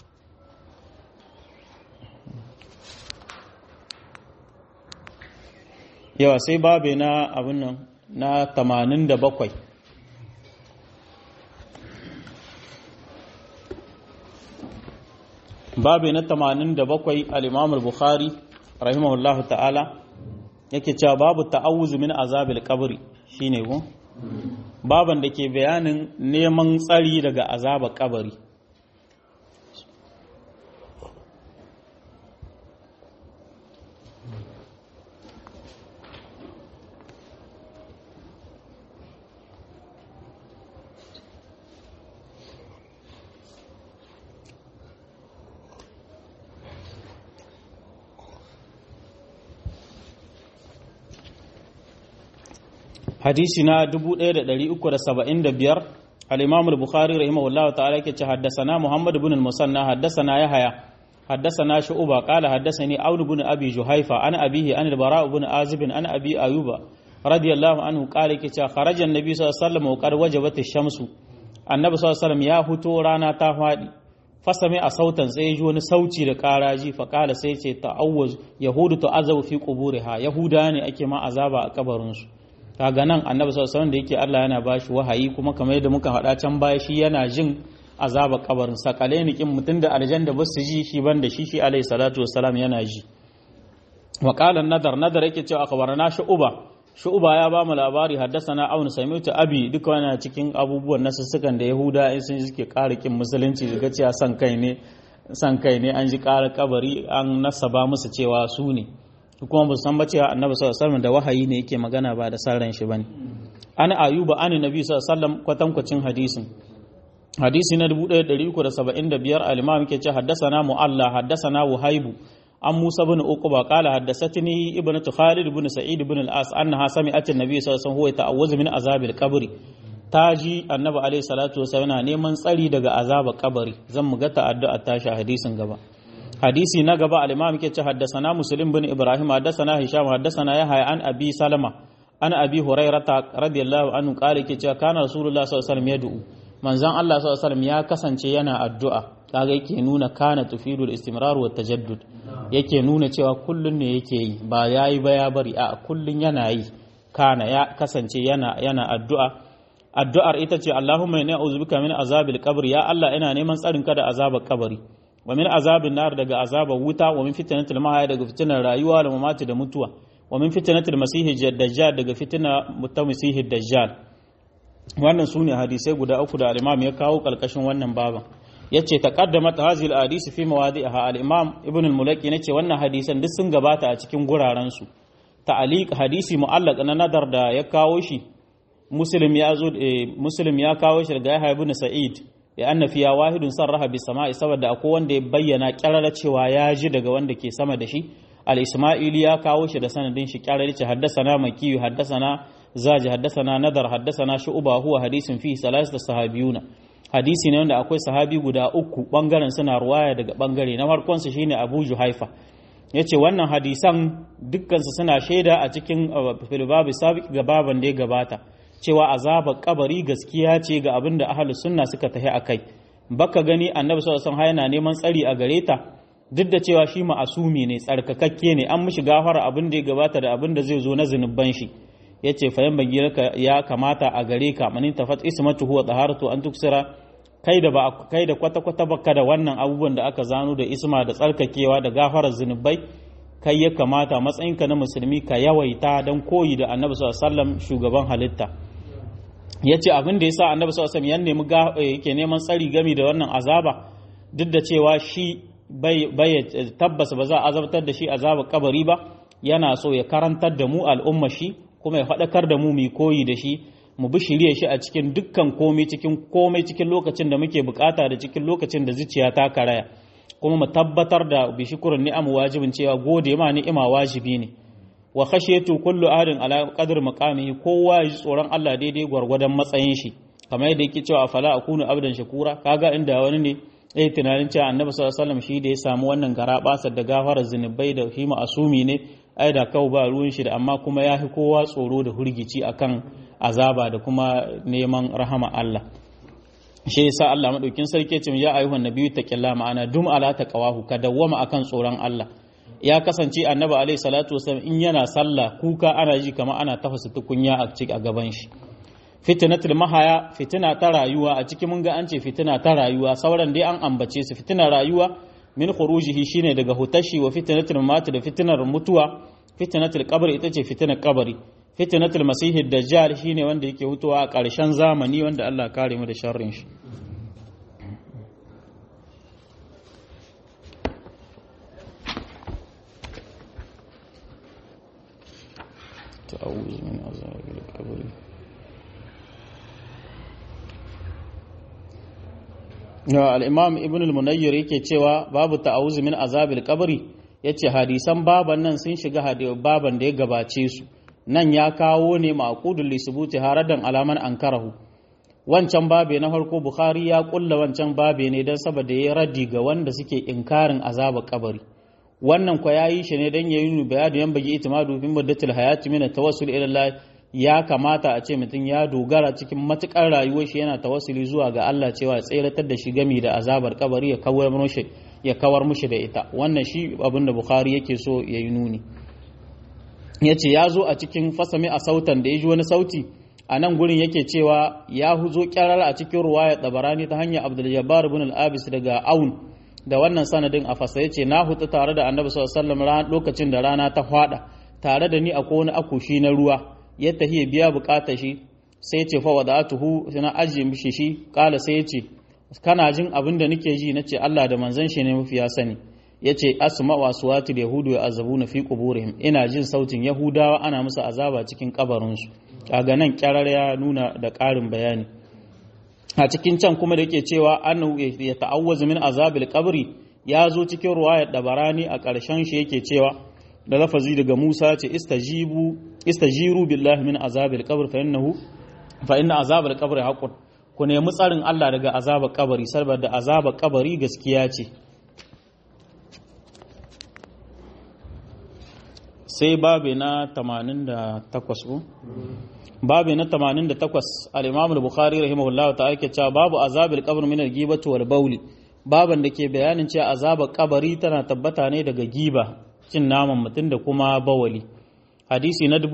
yawa sai babe na abin nan na 87 babe na 87 al-imam al-bukhari rahimahullahu ta'ala yake cewa babu ta'awuzu min azabil qabri shine ko baban da ke bayanin neman tsari daga azabar kabari hadisi na 1375 al-imam al-bukhari rahimahullahu ta'ala yake ce haddathana muhammad ibn al-musanna haddathana yahya haddathana shu'ba qala haddathani aun ibn abi juhaifa ana abihi an al-bara ibn azib an abi ayuba radiyallahu anhu qala yake ce kharaja an-nabi sallallahu alaihi wasallam wa qad wajabat ash-shamsu annabi sallallahu alaihi wasallam ya fito rana ta fadi fasame a sautan sai ji wani sauci da karaji fa kala sai ce ta'awwaz yahudu ta'azabu fi quburiha yahuda ne ake ma azaba a kabarin su kaga nan annabi sallallahu alaihi da yake Allah yana bashi wahayi kuma kamar yadda muka faɗa can baya shi yana jin azaba kabarin sakale ni kin mutun da aljanna ba su ji shi banda shi shi alaihi salatu wassalam yana ji wa qala nadar nadar yake cewa akhbarana shu'ba shu'ba ya ba mu labari haddasana aun sami'tu abi duka wannan cikin abubuwan nasussukan da yahuda in sun suke ƙara kin musulunci daga cewa san kai ne san kai ne an ji ƙara kabari an nasaba musu cewa su ne kuma ba san ba cewa annabi sallallahu alaihi wasallam da wahayi ne yake magana ba da sarran shi bane an ayuba an nabi sallallahu alaihi wasallam kwatankwacin hadisin hadisi na 1375 al-imam yake ce haddathana mu'alla haddathana wahaibu an musa bin uquba qala haddathatni ibnatu khalid ibn sa'id ibn al-as annaha sami'at an-nabi sallallahu alaihi wasallam huwa ta'awwazu min azabil qabri taji annabi alaihi salatu wasallam yana neman tsari daga azabar kabari zan mu ga ta'addu'a tashi hadisin gaba hadisi na gaba al-imam yake ce haddasana muslim bin ibrahim haddasana hisham haddasana yahya an abi salama an abi hurairata radiyallahu anhu qala yake cewa kana rasulullah sallallahu alaihi wasallam yad'u manzon Allah sallallahu alaihi wasallam ya kasance yana addu'a kaga yake nuna kana tufidul istimrar wa tajaddud yake nuna cewa kullun ne yake yi ba yayi ba ya bari a kullun yana yi kana ya kasance yana yana addu'a addu'ar ita ce Allahumma inni a'udhu bika min azabil qabr ya Allah ina neman tsarin ka da azabar kabari wa min azabin nar daga azabar wuta wa min fitnatil mahaya daga fitinar rayuwa da mamati da mutuwa wa min fitnatil masihi dajjal daga fitina mutamisihi dajjal wannan sune hadisai guda uku da al-imam ya kawo kalkashin wannan baban yace taqaddamat hadhihi al-hadisi fi mawadi'iha al-imam ibn al-mulaki nace wannan hadisan duk sun gabata a cikin guraren su ta'aliq hadisi mu'allaq na nadar da ya kawo shi muslim ya zo muslim ya kawo shi daga yahya ibn sa'id ya anna fiya wahidun sarraha bi sama'i saboda akwai wanda ya bayyana kyarara cewa ya ji daga wanda ke sama da shi al-isma'ili ya kawo shi da sanadin shi kyarara ce haddasana makiyu haddasana zaji haddasana nadar haddasana shu'ba huwa hadisin fi salasata sahabiyuna hadisi ne wanda akwai sahabi guda uku bangaren suna ruwaya daga bangare na farkon su shine Abu Juhaifa yace wannan hadisan dukkan su suna shaida a cikin filbabi sabiq ga baban da ya gabata cewa azabar kabari gaskiya ce ga abin da ahlus sunna suka tahi akai baka gani annabi sallallahu alaihi wasallam yana neman tsari a gare ta duk da cewa shi ma'asumi ne tsarkakakke ne an mishi gafara abin da ya gabata da abin da zai zo na zunuban shi yace fa yan ya kamata a gare ka manin tafat ismatu huwa taharatu an tuksira kai da ba kai da kwata kwata baka da wannan abubuwan da aka zano da isma da tsarkakewa da gafarar zunubai kai ya kamata matsayinka na musulmi ka yawaita don koyi da annabi sallallahu alaihi wasallam shugaban halitta yace abin da yasa annabi sallallahu alaihi wasallam ya nemi yake neman tsari gami da wannan azaba duk da cewa shi bai tabbas ba za a azabtar da shi azabar kabari ba yana so ya karantar da mu al'umma shi kuma ya faɗakar da mu mu koyi da shi mu bi shirye shi a cikin dukkan komai cikin komai cikin lokacin da muke bukata da cikin lokacin da zuciya ta karaya kuma mu tabbatar da bi shukurin ni'am wajibin cewa gode ma ni'ima wajibi ne wa khashiyatu kullu ahadin ala qadri maqamihi kowa ya ji tsoron Allah daidai gwargwadon matsayin shi kamar yadda yake cewa fala akunu abdan shakura kaga inda wani ne eh tunanin cewa annabi sallallahu alaihi wasallam shi da ya samu wannan garabasar da gafarar zinubai da shi asumi ne ai da kawo ba ruwan shi da amma kuma ya fi kowa tsoro da hurgici akan azaba da kuma neman rahama Allah shi yasa Allah madaukin sarki ce ya ayyuhan nabiyyu taqilla ma'ana dum ala taqwahu ka dawwama akan tsoron Allah ya kasance annabi alaihi salatu wasallam in yana sallah kuka ana ji kamar ana tafasa tukunya a cikin a gaban shi fitnatul mahaya fitina ta rayuwa a cikin mun ga an ce fitina ta rayuwa sauran dai an ambace su fitina rayuwa min khurujihi shine daga hutashi wa fitnatul mat da fitnar mutuwa fitnatul qabr ita ce fitnar kabari fitnatul masih dajjal shine wanda yake hutuwa a ƙarshen zamani wanda Allah kare mu da sharrin shi ta'awuz min azabil qabr al-imam ibn al-munayyir yake cewa babu ta'awuz min azabil qabri yace hadisan baban nan sun shiga baban da ya gabace su nan ya kawo ne maqudul li subuti haradan alaman ankarahu wancan babe na farko bukhari ya kulla wancan babe ne dan saboda ya raddi ga wanda suke inkarin azabar kabari wannan kwa yayi shi ne dan yayi bayani yan bagi itimadu fi muddatil hayati min tawassul ila Allah ya kamata a ce mutum ya dogara cikin matukar rayuwar shi yana tawassuli zuwa ga Allah cewa tseratar da shi gami da azabar kabari ya kawar mushi ya kawar mushi da ita wannan shi abin da Bukhari yake so ya yi nuni yace ya zo a cikin fasami a sautan da ya ji wani sauti a nan gurin yake cewa ya huzo kyarar a cikin ruwaya tabarani ta hanyar Abdul Jabbar ibn al-Abis daga Aun da wannan sanadin a fasa yace na hutu tare da Annabi sallallahu alaihi wasallam lokacin da rana ta fada tare da ni akwai wani akushi na ruwa ya tahiya biya bukatar shi sai ce fa wada'atuhu na ajiye mishi shi kala sai yace kana jin abin da nake ji nace Allah da manzon shi ne mafi ya sani yace asma wa suwatul yahudu ya azabuna fi quburihim ina jin sautin yahudawa ana musu azaba cikin kabarin su kaga nan kyarar ya nuna da ƙarin bayani a cikin can kuma da yake cewa annahu ya ta'awwazu min azabil qabri ya zo cikin ruwayar dabarani a ƙarshen shi yake cewa da lafazi daga Musa ce istajibu istajiru billahi min azabil qabr fa innahu fa inna azabil qabr haqqun ku nemi tsarin Allah daga azabar kabari saboda azabar kabari gaskiya ce sai babe na 88 babe na 88 al-Imam al-Bukhari rahimahullahu ta'ala yake cewa babu azabil qabr min al-ghibati wal bawli baban da ke bayanin cewa azabar kabari tana tabbata ne daga giba cin naman mutum da kuma bawali hadisi na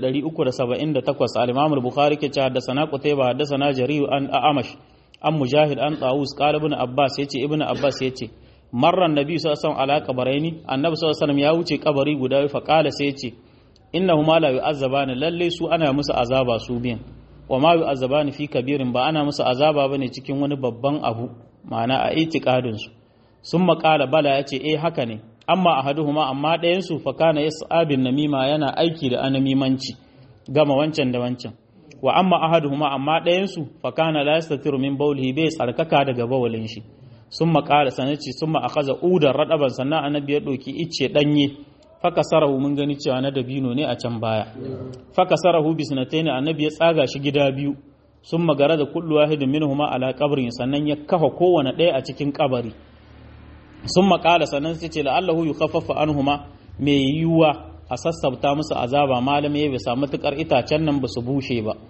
1378 al-Imam al-Bukhari ke cewa haddathana Qutayba haddathana Jarir an Amash an Mujahid an Tawus qala ibn Abbas yace ibn Abbas yace marra annabi sallallahu alaihi wasallam ala qabraini annabi sallallahu alaihi wasallam ya wuce kabari guda fa qala sai yace innahuma la yu'azzabani lalle su ana musu azaba su biyan wa ma yu'azzabani fi kabirin ba ana musu azaba bane cikin wani babban abu ma'ana a itiqadin su sun maƙala bala yace eh haka ne amma ahaduhuma amma ɗayan su fa kana yas'abin namima yana aiki da anamimanci gama wancan da wancan wa amma ahaduhuma amma ɗayan su fa kana la yastatiru min bawlihi bai tsarkaka daga bawalin shi sun maƙala sanaci sun ma akaza udar raɗaban sannan annabi ya ɗauki icce ɗanye faka sarahu mun gani cewa na dabino ne a can baya faka sarahu bisnataini annabi ya tsaga shi gida biyu sun magara da kullu wahidin minhuma ala qabrin sannan ya kafa kowane ɗaya a cikin kabari sun maƙala sannan sai ce la'allahu yukhaffafa anhuma mai yiwuwa a sassabta musu azaba malam ya bisa matukar itacen nan ba su bushe ba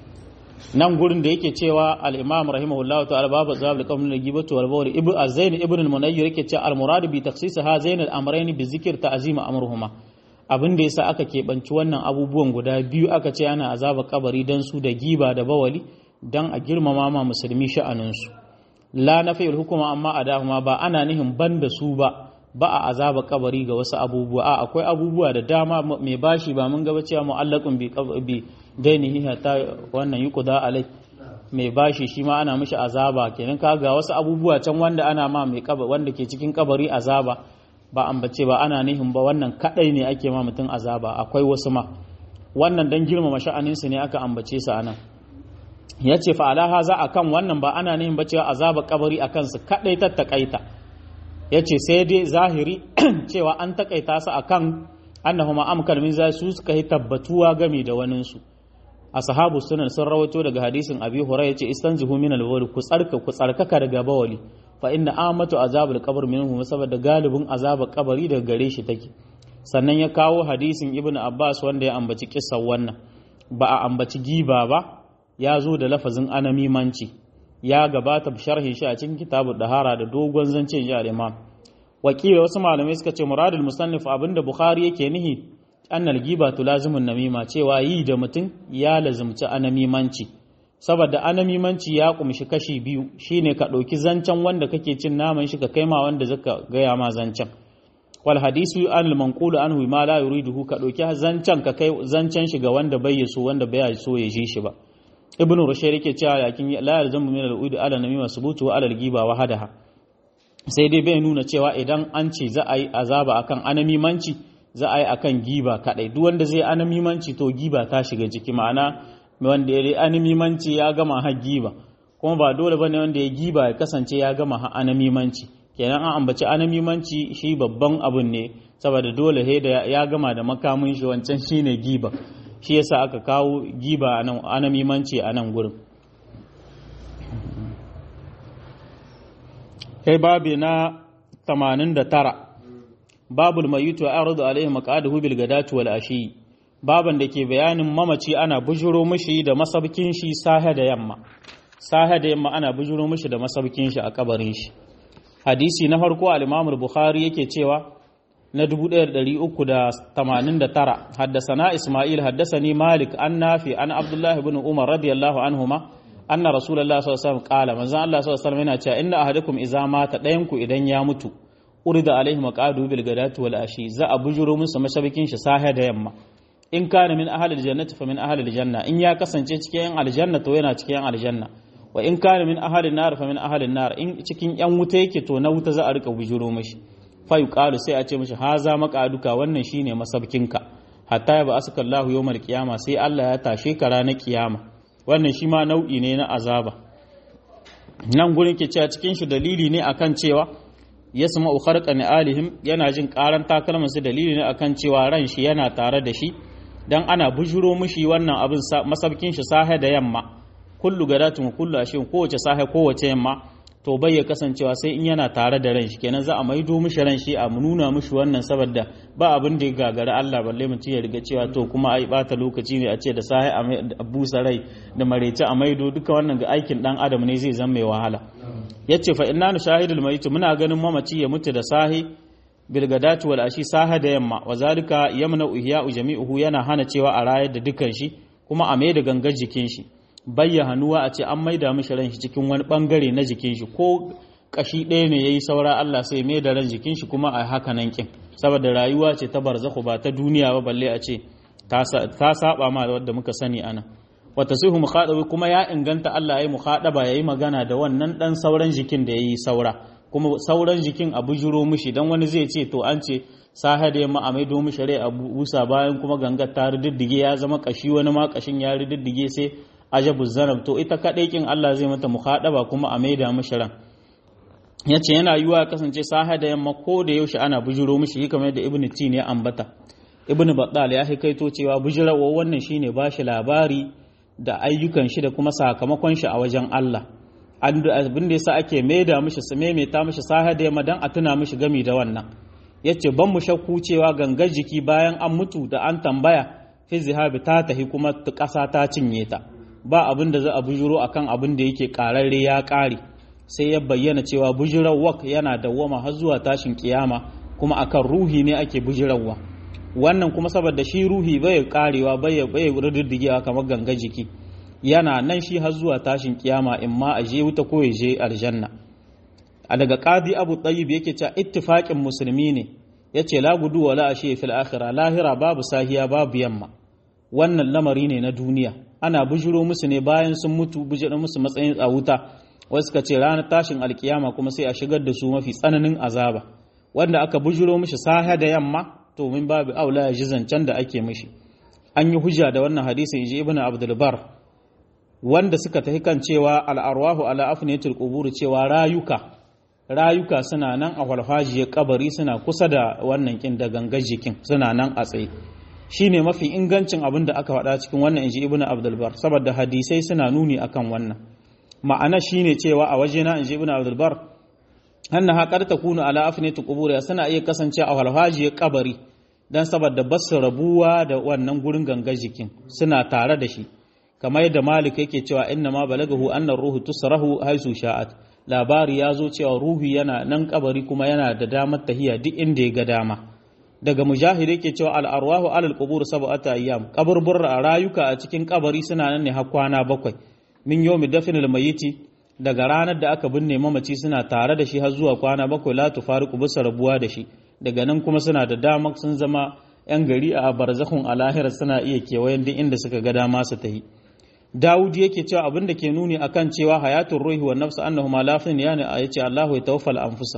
nan gurin da yake cewa al-imam rahimahullah ta'ala babu zabul qawm da gibatu wal bawl ibn az-zain ibn al-munayyir yake cewa al-murad bi takhsis hazain al-amrayn bi zikr ta'zim amruhuma abin da yasa aka keɓanci wannan abubuwan guda biyu aka ce ana azaba kabari dan su da giba da bawali dan a girmama ma musulmi sha'anin su la nafiyul hukuma amma adahuma ba ana nihin banda su ba ba a azaba kabari ga wasu abubuwa a akwai abubuwa da dama mai bashi ba mun gaba cewa mu'allaqun bi bi dainihi hatta wannan yuqda alai mai bashi shi ma ana mishi azaba kenan ka ga wasu abubuwa can wanda ana ma mai kabari wanda ke cikin kabari azaba ba ambace ba ana nihin ba wannan kadai ne ake ma mutum azaba akwai wasu ma wannan dan girmama sha'anin su ne aka ambace su anan yace fa ala haza akan wannan ba ana nihin ba cewa azaba kabari akan su kadai tattakaita ya ce sai dai zahiri cewa an takaita su akan annahuma amkar min za su suka yi tabbatuwa game da waninsu a sahabu sunan sun rawaito daga hadisin abi hurairah yace istanzihu min al ku tsarka ku tsarkaka daga bawali fa inna amatu azabul qabr minhum saboda galibin azabar kabari daga gare shi take sannan ya kawo hadisin ibnu abbas wanda ya ambaci kissan wannan ba a ambaci giba ba ya zo da lafazin anamimanci ya gabata sharhin shi a cikin kitabu dahara da dogon zance ji al-imam wakila wasu malamai suka ce muradul musannif abinda bukhari yake nihi annal giba lazimun namima cewa yi da mutum ya lazimci anamimanci saboda anamimanci ya kumshi kashi biyu shine ka ɗauki zancen wanda kake cin naman shi ka kai ma wanda zaka gaya ma zancen wal hadisu an al manqulu anhu ma la yuriduhu ka ɗauki zancen ka kai zancen shi ga wanda bai so wanda bai so ya ji shi ba ibn rushayr yake cewa lakin la yalzamu min al-ud ala namima subutu wa ala al-ghiba wa hadaha sai dai bai nuna cewa idan an ce za a yi azaba akan anamimanci za a yi akan giba kadai duk wanda zai anamimanci to giba ta shiga ciki ma'ana wanda ya anamimanci ya gama har giba kuma ba dole bane wanda ya giba ya kasance ya gama har anamimanci kenan an ambaci anamimanci shi babban abun ne saboda dole he da ya gama da makamin shi wancan shine giba shi yasa aka kawo giba a nan anamimanci a nan gurin kai babi na 89 babul mayitu ardu alaihi maqaduhu bil gadati wal ashi baban da ke bayanin mamaci ana bujuro mishi da masabkin shi sahe da yamma sahe da yamma ana bujuro mishi da masabkin shi a kabarin shi hadisi na farko al-Imam al-Bukhari yake cewa na 1389 haddasana Ismail haddasani Malik an Nafi an Abdullah ibn Umar radiyallahu anhuma anna Rasulullah sallallahu alaihi wasallam qala manzon Allah sallallahu alaihi wasallam yana cewa inna ahadakum idza mata dayan ku idan ya mutu urida alaihi maqadu bil gadati wal ashi za a bujuro musu mashabikin shi sahe da yamma in kana min ahli aljannati fa min ahli aljanna in ya kasance cikin aljanna to yana cikin aljanna wa in kana min ahli nar fa min ahli nar in cikin yan wuta yake to na wuta za a rika bujuro mishi fa yuqalu sai a ce mishi haza maqaduka wannan shine masabkinka hatta ya ba asuka Allahu yawmal qiyama sai Allah ya tashe ka ranar kiyama wannan shi ma nau'i ne na azaba nan gurin ke cewa cikin shi dalili ne akan cewa yasma'u kharqa alihim yana jin karan takalman su dalili ne akan cewa ran shi yana tare da shi dan ana bujuro mishi wannan abin masabkin shi sahe da yamma kullu gadatun kullu ashin kowace sahe kowace yamma to bai ya kasancewa sai in yana tare da ran shi kenan za a maido mishi ran shi a nuna mishi wannan saboda ba abin da ya gagara Allah balle mutum ya riga cewa to kuma ai bata lokaci ne a ce da sahi a busa rai da marece a maido duka wannan ga aikin dan adam ne zai zama mai wahala yace fa inna nushahidul mayit muna ganin mamaci ya mutu da sahi bil gadati wal ashi saha da yamma wa zalika yamna ihya'u jami'uhu yana hana cewa a rayar da dukan shi kuma a mai da gangar jikin shi bayya hannuwa a ce an maida mishi ran shi cikin wani bangare na jikin shi ko kashi ɗaya ne yayi saura Allah sai mai da ran jikin shi kuma a haka nan kin saboda rayuwa ce ta barzakhu ba ta duniya ba balle a ce ta saba ma wadda muka sani ana wata sihu mukhadabi kuma ya inganta Allah yayi mukhadaba yayi magana da wannan dan sauran jikin da yayi saura kuma sauran jikin a bujuro mishi dan wani zai ce to an ce saha da yamma a maido mishi rai a busa bayan kuma gangar ta riddige ya zama kashi wani ma kashin ya riddige sai ajabu zanab to ita kadai kin Allah zai mata mukhadaba kuma a maida mishi ran yace yana yiwa kasance saha da yamma ko da yaushe ana bujuro mishi kamar yadda ibnu tin ya ambata ibnu battal ya hikaito cewa bujirawa wannan shine bashi labari da ayyukan shi da kuma sakamakon shi a wajen Allah abin da yasa ake maida mishi su maimaita mishi saha da yamma dan a tuna mishi gami da wannan yace ban mu shakku cewa gangar jiki bayan an mutu da an tambaya fi zihabi ta tahi kuma ƙasa ta cinye ta ba abin da za a bujuro akan abin da yake ƙararre ya ƙare sai ya bayyana cewa bujirawak yana dawwama har zuwa tashin kiyama kuma akan ruhi ne ake bujirawa wannan kuma saboda shi ruhi bai karewa bai bai riddigewa kamar ganga jiki yana nan shi har zuwa tashin kiyama in ma a je wuta ko ya je aljanna a daga qadi abu tayyib yake cewa ittifaqin musulmi ne yace la gudu wala ashe fil akhirah lahira babu sahiya babu yamma wannan lamari ne na duniya ana bujiro musu ne bayan sun mutu bujiro musu matsayin a wuta wasu ka ce ranar tashin alkiyama kuma sai a shigar da su mafi tsananin azaba wanda aka bujiro mishi saha da yamma to min babu aula ya ji zancen da ake mishi an yi hujja da wannan hadisi inji ibnu abdul bar wanda suka tafi kan cewa al'arwahu ala afniyatul qubur cewa rayuka rayuka suna nan a walfajiyar kabari suna kusa da wannan kin da gangar jikin suna nan a tsaye shine mafi ingancin abin da aka faɗa cikin wannan inji ibnu abdul bar saboda hadisai suna nuni akan wannan ma'ana shine cewa a wajena inji ibnu abdul bar annaha qad takunu ala afniyati qubur suna iya kasance a walhajiyar kabari dan saboda basu rabuwa da wannan gurin gangar jikin suna tare da shi kamar yadda malik yake cewa inna ma balagahu anna ruhu tusrahu haisu sha'at labari ya zo cewa ruhi yana nan kabari kuma yana da damar tahiya duk inda ya ga dama daga mujahid yake cewa al arwahu alal qubur sab'ata ayyam kaburbur rayuka a cikin kabari suna nan ne har kwana bakwai min yawmi dafnil mayyiti daga ranar da aka binne mamaci suna tare da shi har zuwa kwana bakwai la tufariqu bisa rabuwa da shi daga nan kuma suna da dama sun zama yan gari a barzakhun alahira suna iya kewayen duk inda suka ga dama su tahi Dawud yake cewa abin da ke nuni akan cewa hayatun ruhi wa nafsu annahuma lafin yani a yace Allahu ya tawaffal anfusa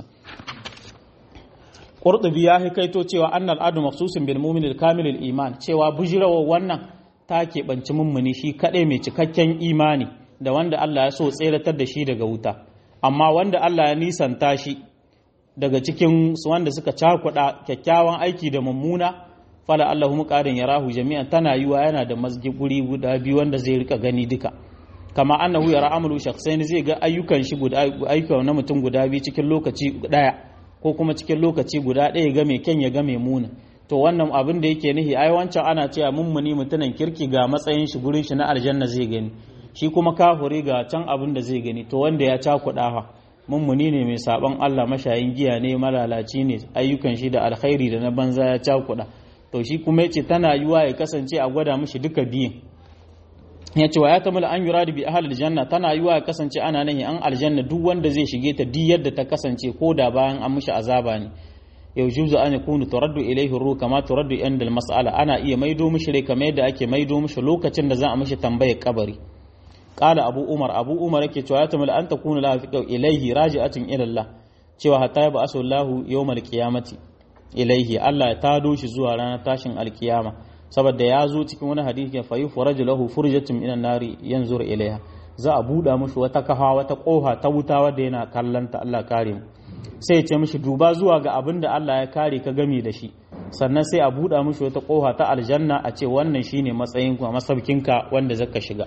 Qurtubi ya hikaito cewa annal adu mafsusin bil mu'min al kamil al iman cewa bujirawa wannan ta keɓanci mummuni shi kaɗai mai cikakken imani da wanda Allah ya so tseratar da shi daga wuta amma wanda Allah ya nisanta shi daga cikin wanda suka cakuɗa kyakkyawan aiki da mummuna fala Allahu muqadin yarahu jami'an tana yiwa yana da masjid guri guda biyu wanda zai rika gani duka kama annahu yara amalu shakhsain zai ga ayyukan shi guda ayyukan na mutum guda biyu cikin lokaci daya ko kuma cikin lokaci guda daya ga mai kyan ya ga mai muna to wannan abin da yake nihi ai wancan ana cewa mummuni mutunan kirki ga matsayin shi gurin shi na aljanna zai gani shi kuma kafuri ga can abin da zai gani to wanda ya cakuɗa ha mummuni ne mai saban Allah mashayin giya ne malalaci ne ayyukan shi da alkhairi da na banza ya cakuɗa to shi kuma yace tana yiwa ya kasance a gwada mishi duka biyun ya ce wa ya tamala an yura da bi ahal aljanna tana yiwa ya kasance ana nahi an aljanna duk wanda zai shige ta duk yadda ta kasance ko da bayan an mishi azaba ne yau juzu an yakunu turaddu ilayhi ruh kama turaddu inda mas'ala ana iya maido mishi rai kamar yadda ake maido mishi lokacin da za a mishi tambayar kabari qala abu umar abu umar yake cewa ya tamala an takunu la fi ilayhi raji'atun ila Allah cewa hatta ya ba'asu Allah yawmal qiyamati ilaihi Allah ya tado shi zuwa ranar tashin alkiyama saboda ya zo cikin wani hadisi ya fayu furaju lahu furjatun minan nari yanzur ilaiha za a buɗa mushi wata kafa wata ƙofa ta wuta wadda yana kallanta Allah kare mu sai ya ce mishi duba zuwa ga abin da Allah ya kare ka gami da shi sannan sai a buɗa mushi wata ƙofa ta aljanna a ce wannan shine matsayin kuma masaukinka wanda zaka shiga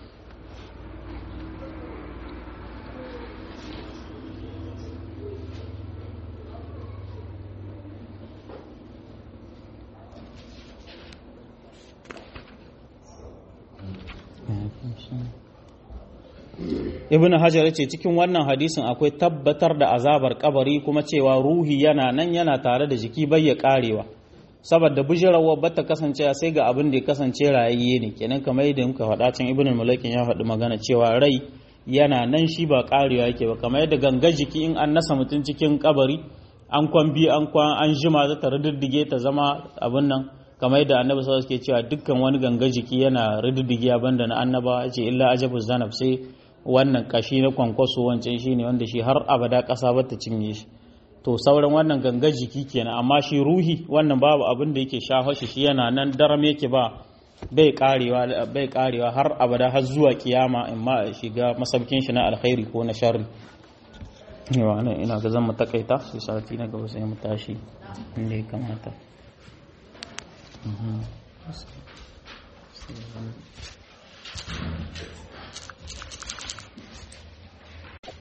ibn hajar ce cikin wannan hadisin akwai tabbatar da azabar kabari kuma cewa ruhi yana nan yana tare da jiki bai ya karewa saboda bijirawa ba ta kasance sai ga abin da ya kasance rayayye ne kenan kamar yadda muka faɗa can ibn mulakin ya faɗi magana cewa rai yana nan shi ba karewa yake ba kamar yadda ganga jiki in an nasa mutum cikin kabari an kwan biyu an kwan an jima za ta riddige ta zama abin nan kamar yadda annabi sallallahu alaihi cewa dukkan wani ganga jiki yana riddige banda na annaba ce illa ajabu zanab sai wannan kashi na kwankwaso wancan shine wanda shi har abada ƙasa ba ta cinye shi to sauran wannan gangar jiki kenan amma shi ruhi wannan babu abin da yake shafa shi shi yana nan daram yake ba bai karewa bai karewa har abada har zuwa kiyama in ma shiga masaukin shi na alkhairi ko na sharri yawa nan ina ga zan mu takaita sai sati na gaba sai mu tashi inda ya kamata Thank you.